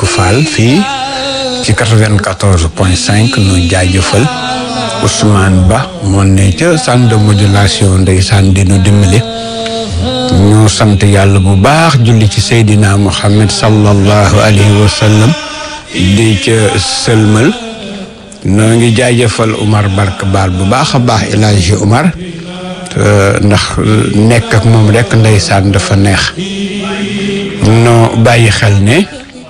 Seck Fall fii ci 94 point 5 nu jaajëfal Ousmane Ba moo ne ca centre de modulation ndeysaan di nu dimbali ñu sant yàlla bu baax julli ci Seydina Muhammad sallallahu alayhi wa sallam di ca sëlmal noo ngi jaajëfal Umar Bark Baal bu baax a baax El Hadji Umar ndax nekk ak moom rek ndeysaan dafa neex noo bàyyi xel ne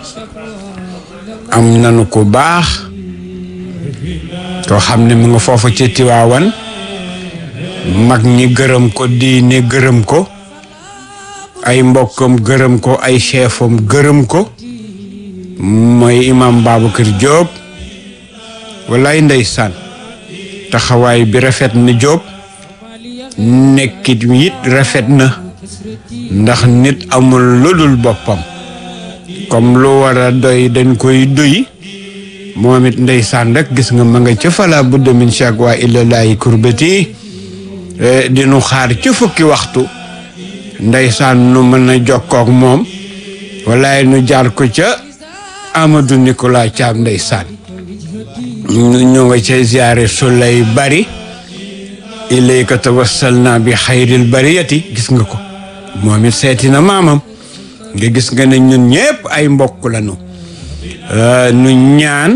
am nanu ko baax koo xam ne mu nga foofu ci Tiwaawan mag ñi gërëm ko diine gërëm ko ay mbokkam gërëm ko ay chefam gërëm ko mooy imam Babacar Diop wallaay ndeysaan taxawaay bi rafet na Diop nekkit it rafet na ndax nit amul lu dul boppam comme lu war a doy dañ koy duy moom it ndeysaan rek gis nga ma nga ca fala budda min chaque waa illalaayi kurbati di nu xaar ci fukki waxtu ndeysaan nu mën a jokkook moom walaay nu jaar ko ca Amadou Nicolas Thiam ndeysaan ñu nga ca ziare sulay bari ilayka tawassalna bi xayril bariyati gis nga ko moom it seeti na maamam nga gis nga ne ñun ñëpp ay mbokk lañu nu ñaan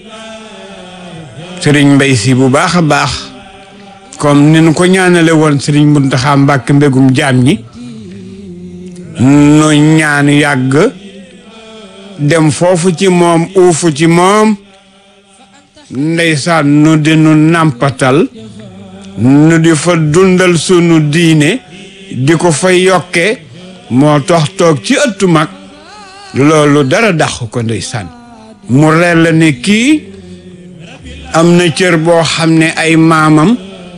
sëriñ mbay si bu baax a baax comme ni nu ko ñaanale woon sëriñ Muntaxa Mbàkke mbégum jaam ñi nu ñaan yàgg dem foofu ci moom uufu ci moom ndeysaan nu di nu nàmpatal nu di fa dundal sunu diine di ko fa yokke moo tax toog ci ëttu mag loolu dara dàq ko ndeysaan mu leer la ne kii am na cër boo xam ne ay maamam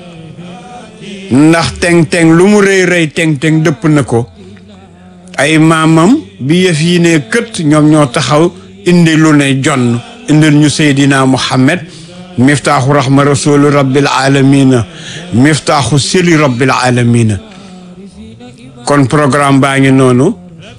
ndax teng-teng lu mu rëy rëy teng-teng dëpp na ko ay maamam bi yëf yi ne kët ñoom ñoo taxaw indi lu ne jonn indil ñu seydina muhammad miftaaxu rahma rasulu rabbil alamina miftaaxu sili rabbil alamina kon programme baa ngi noonu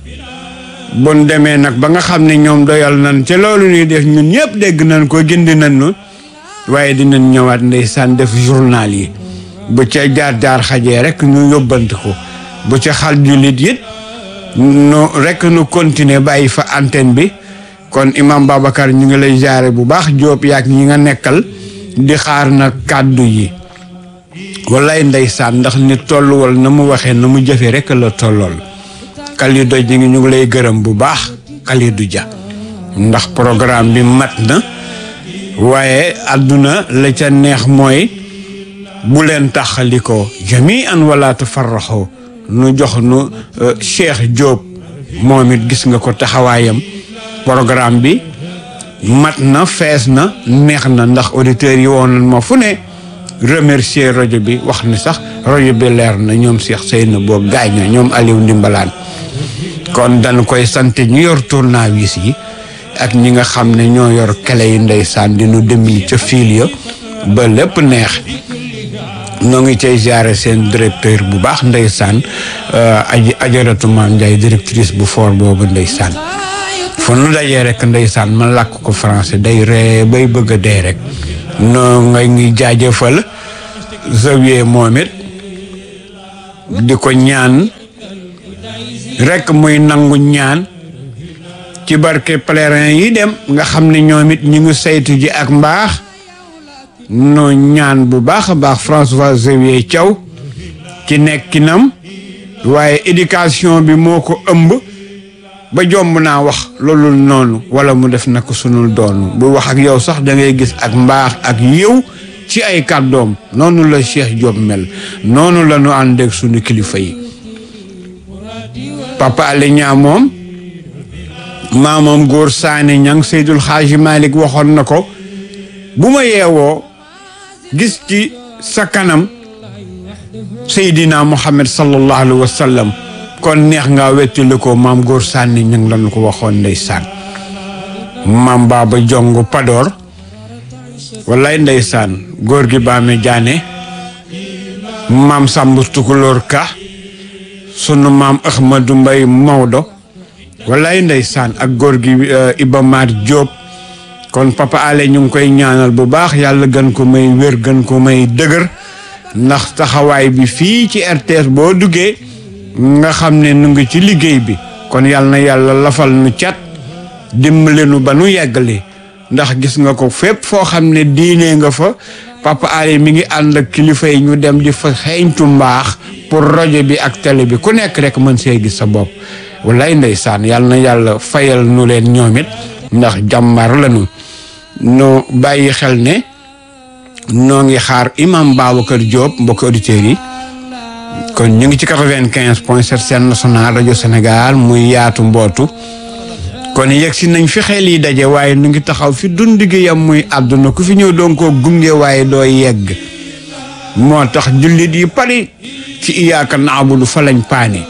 bon demee nag ba nga xam ne ñoom doyal nañ ci loolu ñuy def ñun ñëpp dégg nañ ko gindi nañ nu waaye dinañ ñëwaat ndeysaan def journal yi bu ca jaar-jaar xajee rek ñu yóbbante ko bu ca xal jullit it nu rek nu continuer bàyyi fa antenne bi kon imam Babacar ñu ngi lay jaare bu baax Jóob yaak ñi nga nekkal di xaar na kàddu yi wallaay ndeysaan ndax nit tolluwal na mu waxee na mu jëfee rek la tollool Kalidou ñu ngi ñu ngi lay gërëm bu baax Kalidou Dia ndax programme bi mat na waaye àdduna la ca neex mooy bu leen taxalikoo jami an wala tafarraxoo nu jox nu Cheikh Diop moom it gis nga ko taxawaayam programme bi mat na fees na neex na ndax auditeurs yi woon nañ ma fu ne remercier rajo bi wax ni sax rajo bi leer na ñoom Cheikh Seyna boo gaañ ñoom Aliou Ndimbalaan kon dañ koy sant ñu yor tournevis yi ak ñi nga xam ne ñoo yor kele yi ndeysaan di nu demli ca fiil ya ba lépp neex ñoo ngi cay jaare seen directeur bu baax ndeysaan aji ajaratu maam Ndiaye directrice bu fort boobu ndeysaan fu nu dajee rek ndeysaan man làkk ko français day ree bay bëgg a dee rek noo nga ngi jaajëfal Xavier moom it di ko ñaan rek muy nangu ñaan ci barke pèlerin yi dem nga xam ne ñoom it ñu ngi saytu ji ak mbaax noo ñaan bu baax a baax François Xavier Thiaw ci nekkinam waaye éducation bi moo ko ëmb ba jomb naa wax loolu noonu wala mu def na ko sunul doonu bu wax ak yow sax da ngay gis ak mbaax ak yiw ci ay kàddoom noonu la Cheikh Diop mel noonu la ñu ànd ak sunu kilifa yi papa Alé Niang moom maamam góor saane ñang Seydul Xaaji Malik waxoon na ko bu ma yeewoo gis ci sa kanam Seydina Muhammad sallallahu alayhi wa sallam kon neex nga wettali ko maam góor sànni ñang lañu ko waxoon ndeysaan maam baaba jong padoor wallaay ndeysaan góor gi baame jaane maam sàmb tukulóor ka sunu maam Ahmadou Mbay Maodo wallaay ndeysaan ak góor gi Iba Mar Diop kon papa ale ñu ngi koy ñaanal bu baax yàlla gën ko may wér gën ko may dëgër ndax taxawaay bi fii ci RTS boo duggee nga xam ne nu ngi ci liggéey bi kon yàlla na yàlla lafal nu cat dimbale nu ba nu yeggali ndax gis nga ko fépp foo xam ne diine nga fa papa ale mi ngi ànd ak kilifa yi ñu dem di fa xeeñtu mbaax pour rajo bi ak télé bi ku nekk rek mën see gis sa bopp wallaay ndeysaan yàlla na yàlla fayal nu leen ñoom it ndax jàmbar lañu no bàyyi xel ne noo ngi xaar imam Babacar Diop mbokki auditeurs yi kon ñu ngi ci quatre-vingt-quinze point sept seen national rajo Sénégal muy yaatu mbootu kon yegg si nañ fi xel yi daje waaye nu ngi taxaw fi dund gi yam muy àdduna ku fi ñëw doon koo gunge waaye doo yegg moo tax jullit yi pari ci iyaaka naabudu fa lañ paane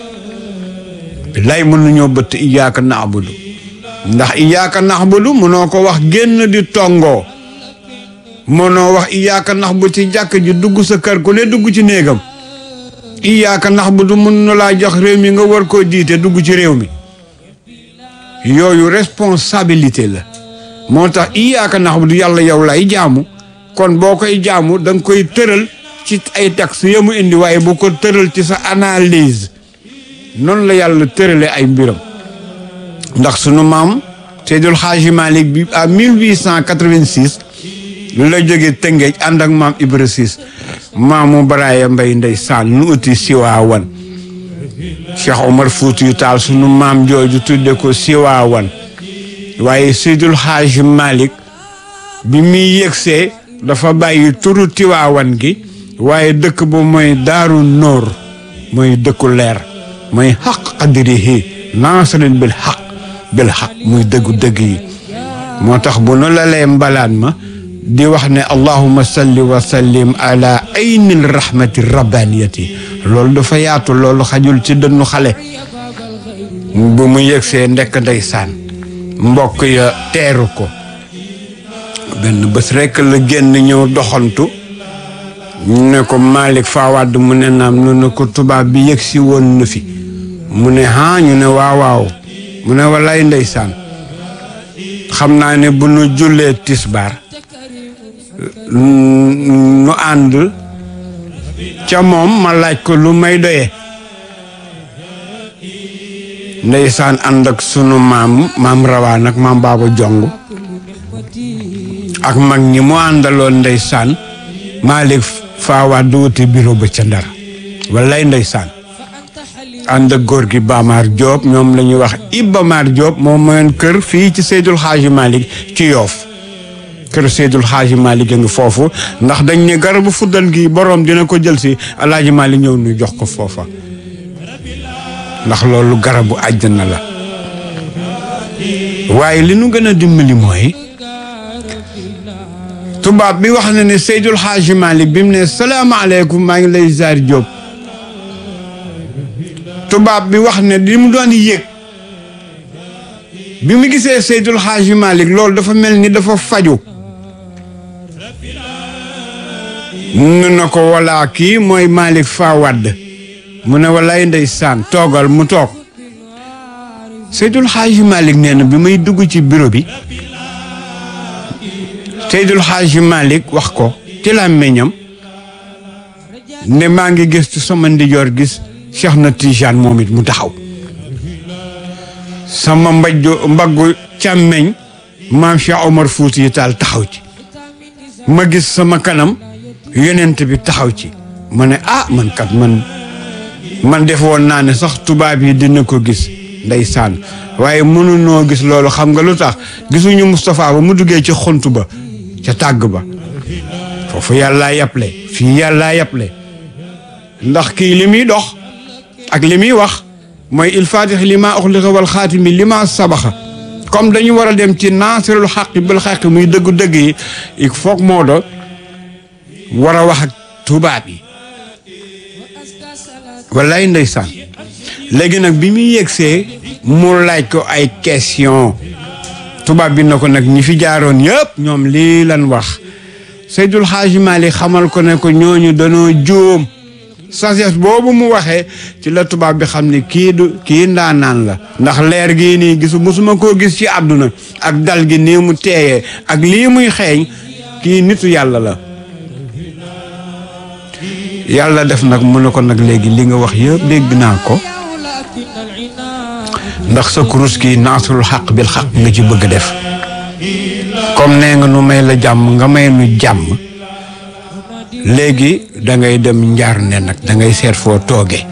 lay mënuñoo bëtt iyaaka naabudu ndax iyaaka naabudu mënoo ko wax génn di tongoo mënoo wax iyaaka naabudu ci jàkk ji dugg sa kër ku ne dugg ci néegam iyaaka naabudu mën na laa jox réew mi nga war koo jiite dugg ci réew mi yooyu responsabilité la moo tax iyaaka naabudu yàlla yow lay jaamu kon boo koy jaamu da nga koy tëral ci ay texte ya mu indi waaye bu ko tëral ci sa analyse noonu la yàlla tërale ay mbiram ndax sunu maam Seydul Xaaji Malik bi à 1886 la jóge Tëngéej ànd ak maam Ibra Sis maamu Baraaya Mbay ndeysaan nu uti Siwaawan Cheikh Omar Fuutiyu Taal sunu maam jooju tudde ko Siwaawan waaye Seydul Xaaji Malik bi muy yëgsee dafa bàyyi turu Tiwaawan gi waaye dëkk bu mooy Daaru Nóor mooy dëkku leer mooy xaq qadrihi naasirin bil xaq bil xaq muy dëggu dëgg yi moo tax bu nu la lee mbalaan ma di wax ne allahuma salli wa sallim ala aynil rahmati rabbaniyati loolu dafa yaatu loolu xajul ci dënnu xale bu mu yëgsee ndekk ndeysaan mbokk ya teeru ko benn bés rekk la génn ñëw doxantu ne ko Malick Fawad mu ne naam nu ne ko tubaab bi yëg si woon na fi mu ne ah ñu ne waaw waaw mu ne wallaay ndeysaan xam naa ne bu nu jullee tisbaar nu ànd ca moom ma laaj ko lu may doyee ndeysaan ànd ak sunu maam maam rawaan ak maam baaba jong ak mag ñi mu àndaloon ndeysaan Malick Fawad du wuti bureau ba ca Ndar wallaay ndeysaan ànd ak góor gi Bamar Diop ñoom la ñuy wax Iba Mar Diop moom mooy kër fii ci Seydul Xaaji Malick ci Yoof kër Seydul Xaaji Malick a ngi foofu ndax dañ ne garabu fuddan gi borom dina ko jël si Alaaji Malick ñëw nu jox ko foofa ndax loolu garabu àjjana la waaye li nu gën a dimbali mooy tubaab bi wax na ne Seydul Xaaji Malick bi mu ne salaamaaleykum maa ngi lay ziar Diop tubaab bi wax ne li mu doon yëg bi mu gisee Seydul Xaaji Malick loolu dafa mel ni dafa faju nu na ko walaa kii mooy Malick Fawad mu ne walaay ndeysaan toogal mu toog Seydul Xaaji Malick nee na bi may dugg ci bureau bi Seydul Xaaji Malick wax ko ci làmmiñam ne maa ngi gëstu sama ndijoor gis Cheikh na Tijaan moom it mu taxaw sama mbajju mbaggu càmmeñ maam Cheikh Omar Fuuti Taal taxaw ci ma gis sama kanam yonent bi taxaw ci ma ne ah man kat man man def woon naa ne sax tubaab yi dina ko gis ndeysaan waaye mënunoo gis loolu xam nga lu tax gisuñu Moustapha ba mu duggee ci xont ba ca tàgg ba foofu yàllaa yàpple fii yàllaa yàpple ndax kii li muy dox ak li muy wax mooy il fatix li ma uxliqa wal xaatimi li ma sabaxa comme dañu war a dem ci naasirul xaqi bil xaqi muy dëggu dëgg yi il faut moo do war a wax ak tubaab yi wallaay ndeysaan léegi nag bi muy yegsee mu laaj ko ay question tubaab bi na ko nag ñi fi jaaroon yëpp ñoom lii lan wax Seydul Xaaji Maalik xamal ko ne ko ñooñu danoo juum sagesse boobu mu waxee ci la tubaab bi xam ne kii du kii ndaanaan la ndax leer gii nii gisu musuma koo gis ci àdduna ak dal gi nii mu teeyee ak lii muy xeeñ kii nitu yàlla la yàlla def nag mu ne ko nag léegi li nga wax yëpp dégg naa ko ndax sa kurus gi naasrul xaq bil xaq nga ci bëgg def comme nee nga nu may la jàmm nga may nu jàmm léegi da ngay dem njaar ne nag da ngay seet foo tooge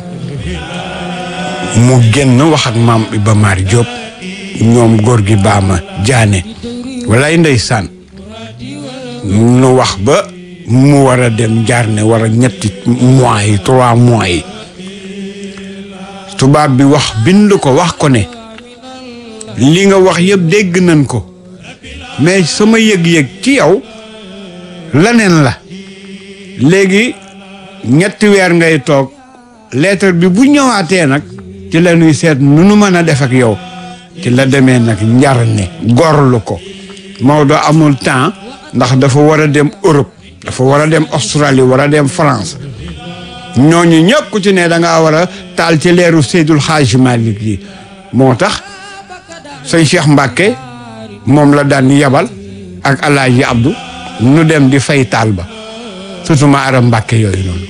mu génn wax ak maam Iba Mar Diop ñoom góor gi baama jaane walay ndeysaan nu wax ba mu war a dem njaar ne war a ñetti mois yi trois mois yi tubaab bi wax bind ko wax ko ne li nga wax yëpp dégg nañ ko mais sama yëg-yëg ci yow leneen la léegi ñetti weer ngay toog lettre bi bu ñëwaatee nag ci la ñuy seet nu nu mën a def ak yow ci la demee nag njar ne gorlu ko Maodo amul temps ndax dafa war a dem Europe dafa war a dem Australie war a dem France ñooñu ñëpp ku ci ne da ngaa war a taal ci leeru Seydul Xaaj Malik yi moo tax sëñ Cheikh Mbacke moom la daan yabal ak Alaaji Abdou nu dem di fay taal ba surtout ma aram Mbacke yooyu noonu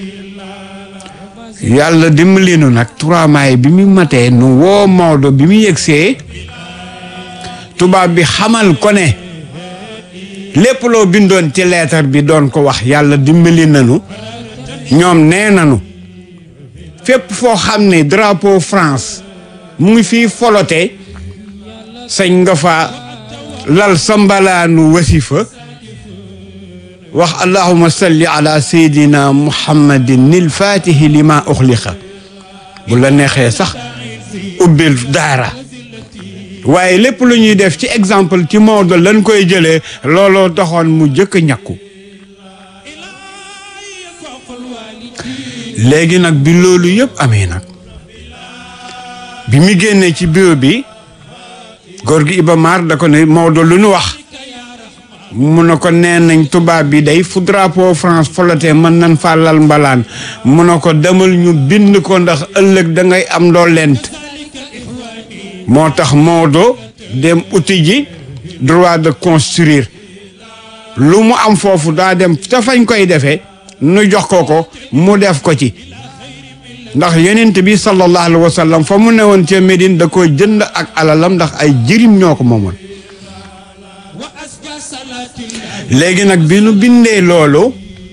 yàlla dimbali nu nag trois mois bi mu matee nu woo Maodo bi mu yegsee tubaab bi xamal ko ne lépp loo bindoon ci leetar bi doon ko wax yàlla dimbali nanu ñoom nee nanu fépp foo xam ne drapeau France mu ngi fii folote sañ nga fa lal sambalaanu wasifa wax allahuma salli ala sayidina muhammadin nil fatihi lima uxliqa bu la neexee sax ubbil daara waaye lépp lu ñuy def ci exemple ci Maodo lañ koy jëlee looloo taxoon mu jëkk a ñàkku léegi nag bi loolu yëpp amee nag bi mu génnee ci bureau bi góor gi Iba Mar da ko ne Maodo lu nu wax mu ne ko nee nañ tubaab bi day fu drapeau France folote mën nañ faa lal mbalaan mu ne ko demal ñu bind ko ndax ëllëg da ngay am ndollent moo tax Maodo dem uti ji droit de construire lu mu am foofu daa dem ca fañ koy defee nu jox ko ko mu def ko ci ndax yonent bi sallallahu alayhi wa sallam fa mu newoon ca Médine da ko jënd ak alalam ndax ay jirim ñoo ko moomoon léegi nag bi nu bindee loolu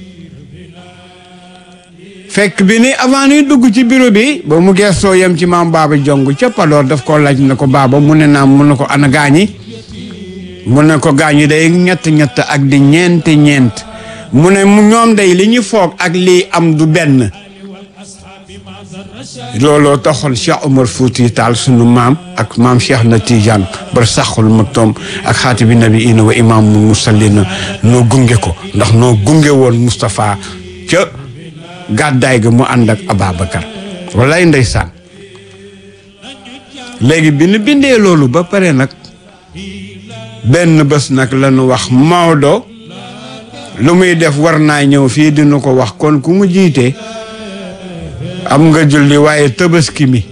fekk bi ni avant nuy dugg ci bureau bi ba mu gestoo yem ci maam baaba jong ca Padoor daf ko laaj na ko baaba mu ne naam mu ne ko ana gaañi mu ne ko gaañi day ñett ñett ak di ñeent ñeent mu ne mu ñoom day li ñu foog ak lii am du benn looloo taxoon Cheikh Omar Fouti Taal sunu maam ak maam Cheikh na Tidiane bar saxul maktoom ak xaati bi nabi ina wa imaamul musallina noo gunge ko ndax noo gunge woon Moustapha ca gàddaay ga mu ànd ak Ababacar walay ndeysaan léegi bi nu bindee loolu ba pare nag benn bés nag la ñu wax Maodo lu muy def war naa ñëw fii dina ko wax kon ku mu jiite am nga julli waaye tabaski mi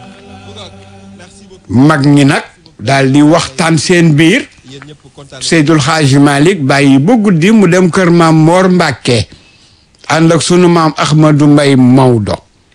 mag ñi nag daal di waxtaan seen biir Seydul Xaaji Malik bàyyi ba guddi mu dem kër maam Moor Mbàkke ànd ak sunu maam Ahmadu Mbay Maodo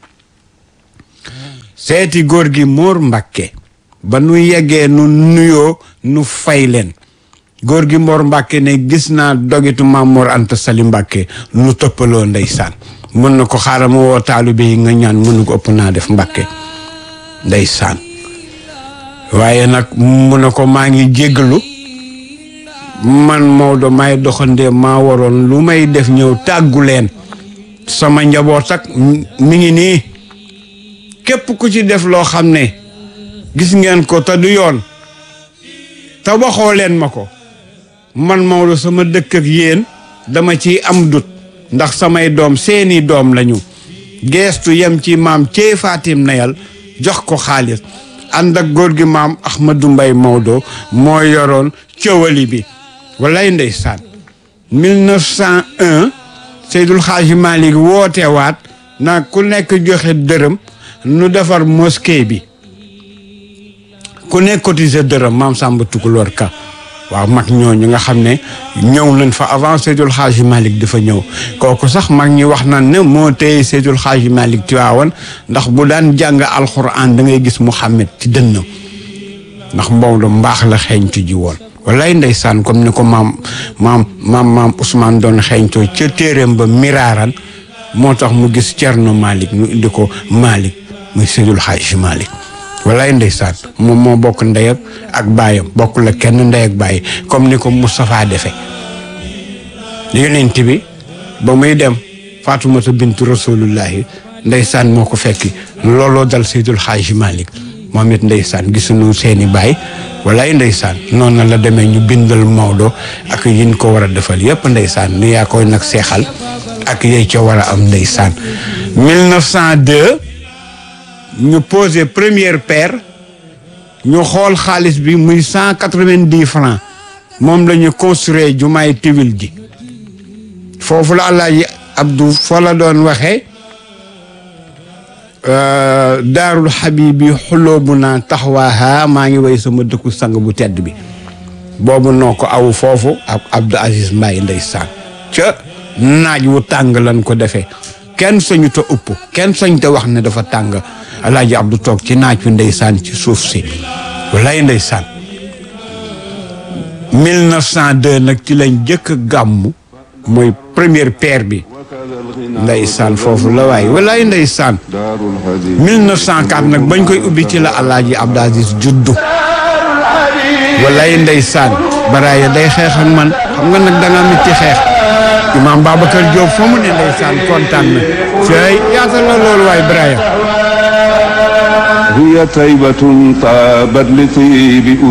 seeti góor gi Moor Mbàkke ba nu yeggee nu nuyoo nu fay leen góor gi Moor Mbàkke ne gis naa dogitu maam Moor Anta Sali Mbàkke nu toppaloo ndeysaan mën na ko xaaral ma woo taalibe yi nga ñaan mën na ko ëpp naa def Mbàkke ndeysaan waaye nag mu ne ko maa ngi jéggalu man Maodo may doxandee maa waroon lu may def ñëw tàggu leen sama njaboot ak mi ngi nii képp ku ci def loo xam ne gis ngeen ko te du yoon te waxoo leen ma ko man Maodo sama dëkk ak yéen dama ci am dut ndax samay doom seeni doom lañu geestu yem ci maam cee Fatim Nayal jox ko xaalis ànd ak góor gi maam Ahmadou Mbay Maodo moo yoroon cëwali bi walay ndeysaan 1901 Seydul Xaaji Malik woote waat naa ku nekk joxe dërëm nu defar mosquée bi ku nekk cotiser dërëm maam Samba Tukulóor Ka waaw mag ñooñu nga xam ne ñëw nañ fa avant Seydul Xaaji Malick dafa ñëw kooku sax mag ñi wax nañ ne moo téye Seydul Xaaji Malick Tiwaawan ndax bu daan jàng alxuraan da ngay gis Muhammad ci dënnam ndax Maodo mbaax la xeeñtu ji woon wallaay ndeysaan comme ni ko maam maam maam maam Ousmane doon xeeñtoo ca téeréem ba miraaran moo tax mu gis Cerno Malick ñu indi ko Malick muy Seydul Xaaji Malick wallaay ndeysaan moom moo bokk ndey ak ak baayam bokk la kenn ndey ak baay comme ni ko Moustapha defe yonent bi ba muy dem Faatumata bintu rasulullahi ndeysaan moo ko fekki looloo dal Seydul Xaaji Malick moom it ndeysaan gisuñu seeni baay wallaay ndeysaan noonu la demee ñu bindal Maodo ak yin ko war a defal yépp ndeysaan nu yaa koy nag seexal ak yey ca war a am ndeysaan 1902 ñu posé première paire ñu xool xaalis bi muy cent quatre-vingt-dix francs moom la ñu construire jumaay tiwil ji foofu la Alaaji Abdou foo la doon waxee daarul xabibi xuloobu naa taxawaaha maa ngi way sama dëkku sang bu tedd bi boobu noo ko aw foofu ak Abdou Aziz Mbaye ndeysaan ca naaj wu tàng lan ko defee kenn sañu ta upp kenn sañ te wax ne dafa tàng alaaji Abdou toog ci naaj wi ndeysaan ci suuf si wallaay ndeysaan 1902 nag ci lañ jëkk a gàmmu mooy première paire bi ndeysaan foofu la waay wallaay ndeysaan 1904 nag bañ koy ubbi ci la alaaji Abdou Aziz juddu wallaay ndeysaan baraaya day xeex ak man xam nga nag danga mit ci xeex imaam Babacar Diop fa mu ne ndeysaan kontaan na fay yaatal na loolu waay baraaya هي طيبة طابت لطيب